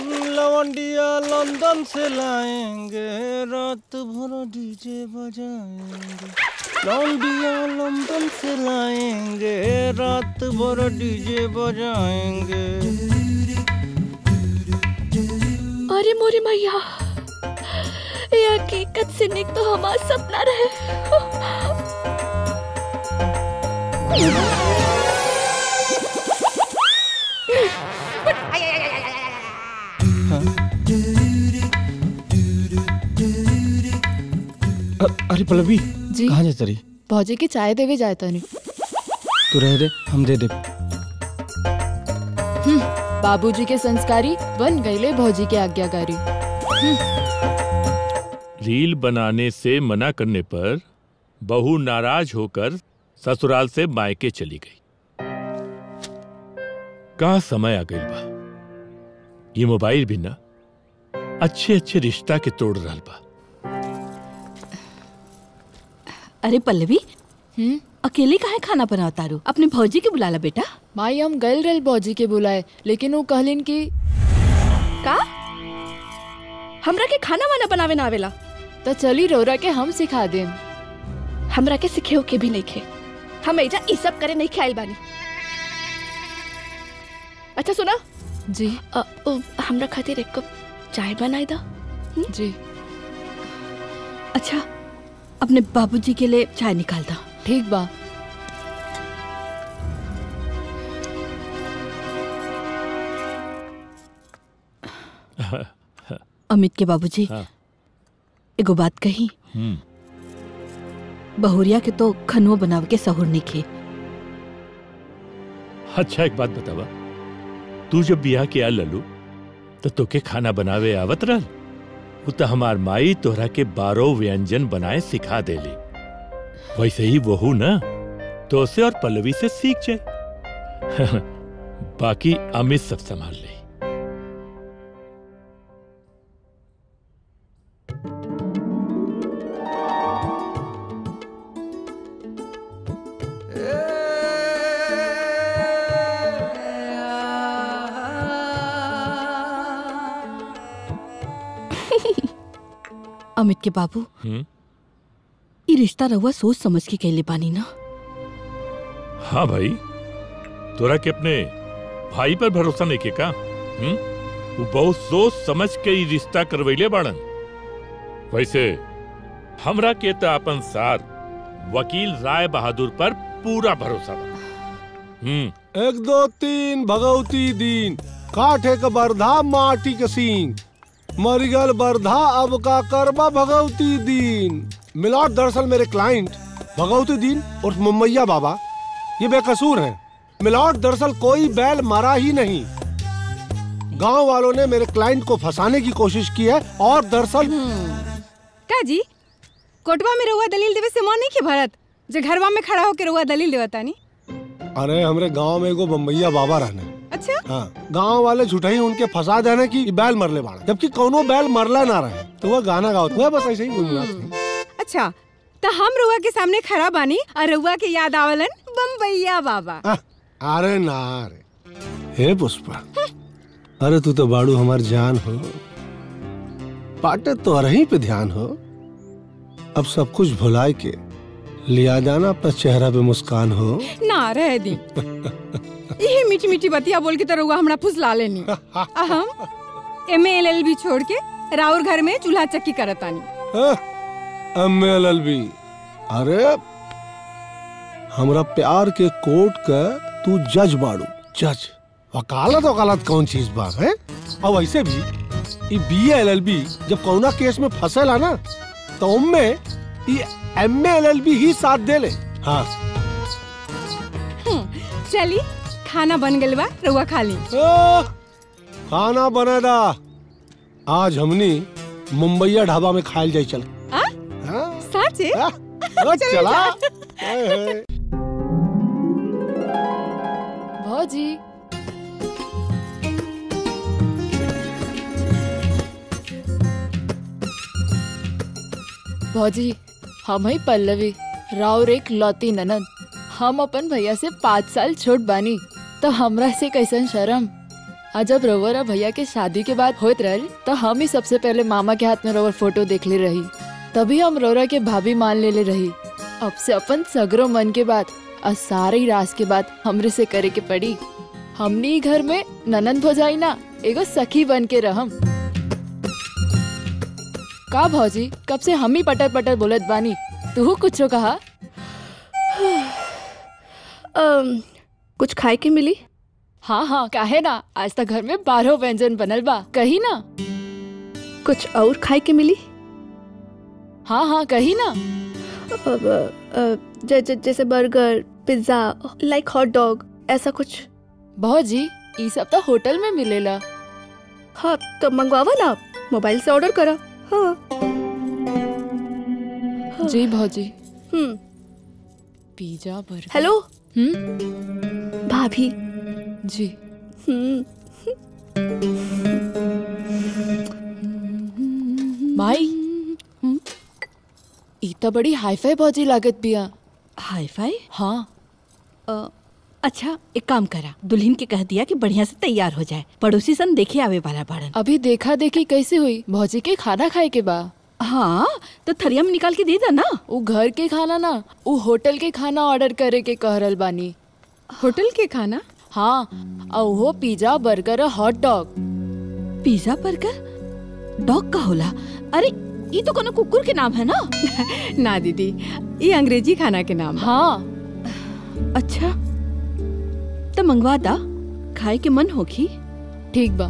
लवंडिया London से लाएंगे रात भर डीजे बजाएंगे लवंडिया लंदन से लाएंगे रात भर डीजे बजाएंगे अरे मोरे मैया ये हकीकत से निक तो हमारा सपना रहे अ- अरे पल्लवी जी कहाँ जाता रही भौजी की चाय देवे जाए तनी तू रह दे हम दे दे बाबूजी के संस्कारी बन गईले भौजी के आज्ञाकारी रील बनाने से मना करने पर बहू नाराज होकर ससुराल से मायके चली गई का समय आ गई बा ये मोबाइल भी ना अच्छे अच्छे रिश्ता के तोड़ रहा बा अरे पल्लवी हम्म अकेले काहे खाना बनावता रू अपने भौजी के बुलाला बेटा माई हम गल रल भौजी के बुलाए लेकिन वो कहलिन कि का हमरा के खाना वाना बनावे ना आवेला तो चली रोरा के हम सिखा देम हमरा के सिखे के भी नहीं खे हम एजा ई सब करे नहीं खाइल बानी अच्छा सुना जी अ, अ, हमरा खातिर एक कप चाय बनाई दा जी अच्छा अपने बाबूजी के लिए चाय निकाल दा ठीक बा अमित के बाबूजी हाँ। एगो बात कही हम्म बहुरिया के तो खनुआ बनाव के सहूर नहीं खे अच्छा एक बात बतावा तू जब बियाह के आल ललू तो तोके खाना बनावे आवत रहल वो तो हमार माई तोहरा के बारह व्यंजन बनाए सिखा देली वैसे ही वहू ना तो से और पल्लवी से सीख जाए बाकी अमित सब संभाल ले अमित के बाबू हम्म ये रिश्ता रहुआ सोच समझ के कैले पानी ना हाँ भाई तोरा के अपने भाई पर भरोसा नहीं के का हम्म वो बहुत सोच समझ के ही रिश्ता करवैले बाड़न वैसे हमरा के तो अपन सार वकील राय बहादुर पर पूरा भरोसा बा हम्म एक दो तीन भगवती दीन काठे का बरधा माटी के सींग मरिगल बरधा अब का करबा भगवती दीन मिलाट दरअसल मेरे क्लाइंट भगवती दीन और मुम्मैया बाबा ये बेकसूर हैं मिलाट दरअसल कोई बैल मारा ही नहीं गांव वालों ने मेरे क्लाइंट को फंसाने की कोशिश की है और दरअसल का जी कोटवा में रहुआ दलील देवे से मन नहीं के भरत जो घरवा में खड़ा होकर रहुआ दलील देवता नहीं अरे हमरे गांव में एगो बम्बैया बाबा रहने अच्छा हाँ गांव वाले झूठाई उनके फंसा देने की बैल मरले बाड़ा जबकि कोनो बैल मरला ना रहे तो वह गाना गाओ वह बस ऐसे ही गुनगुनाते हैं। अच्छा तो हम रहुआ के सामने खड़ा बानी और रहुआ के याद आवलन बम्बैया बाबा आह, अरे ना रे हे पुष्पा अरे तू तो बाड़ू हमार जान हो पाटे तो रही पे ध्यान हो अब सब कुछ भुलाए के लिया जाना अपना चेहरा पे मुस्कान हो ना रह दी यही मीठी मीठी बतिया बोल के तो रहुआ हमरा फुसला लेनी आ हम एम एल एल बी छोड़ के राउर घर में चूल्हा चक्की करतानी एम एल एल बी अरे हमरा प्यार के कोर्ट का तू जज बाड़ू जज वकालत वकालत कौन चीज बा है और वैसे भी ई बी एल एल बी जब कौना केस में फंसेला ना तो उनमें ई एम एल एल बी ही साथ दे ले हाँ चली खाना बन गइल बा रहुआ खा ली आ, खाना बने दा आज हमनी मुंबईया ढाबा में खायल जाई चल आ? हाँ? साचे आ, ओ, चला ए, ए। भौजी भौजी हम ही पल्लवी राउर एक लौती ननद हम अपन भैया से पाँच साल छोट बानी तो हमरा से कैसन शर्म आज जब रवर और भैया के शादी के बाद होत रहे तो हम ही सबसे पहले मामा के हाथ में रवर फोटो देख ले रही तभी हम रोरा के भाभी मान ले ले रही अब से अपन सगरो मन के बात और सारे रास के बात हमरे से करे के पड़ी हमनी ही घर में ननन भोजाई ना एगो सखी बन के रहम का भौजी कब से हम ही पटर पटर बोलत बानी तू कुछो कहा अम, कुछ खाए के मिली हाँ हाँ काहे ना आज तक घर में बारह व्यंजन बनल बा कही ना कुछ और खाए के मिली हाँ हाँ कही ना अब, अ, ज- ज- जैसे burger pizza like hot dog ऐसा कुछ भौजी ये सब तो होटल में मिलेला हाँ तो मंगवावा ना मोबाइल से ऑर्डर करा हाँ जी भौजी हम्म पिज्जा बर्गर हेलो हम्म भाभी जी हम्म माई ई तो बड़ी हाईफाई भौजी लागत बिया हाई फाई हाँ अ, अच्छा एक काम करा दुल्हन के कह दिया कि बढ़िया से तैयार हो जाए पड़ोसी सन देखे आवे वाला बाड़न अभी देखा देखी कैसे हुई भौजी के खाना खाए के बा हाँ तो थरिया में निकाल के दे दा ना उ घर के खाना ना उ होटल के खाना ऑर्डर करे के कह रहल बानी होटल के खाना हाँ और वो पिज्जा बर्गर और hot dog pizza burger dog का होला अरे ये तो कोनो कुकुर के नाम है ना ना दीदी ये अंग्रेजी खाना के नाम है हाँ अच्छा तो मंगवा दा खाए के मन होखी ठीक बा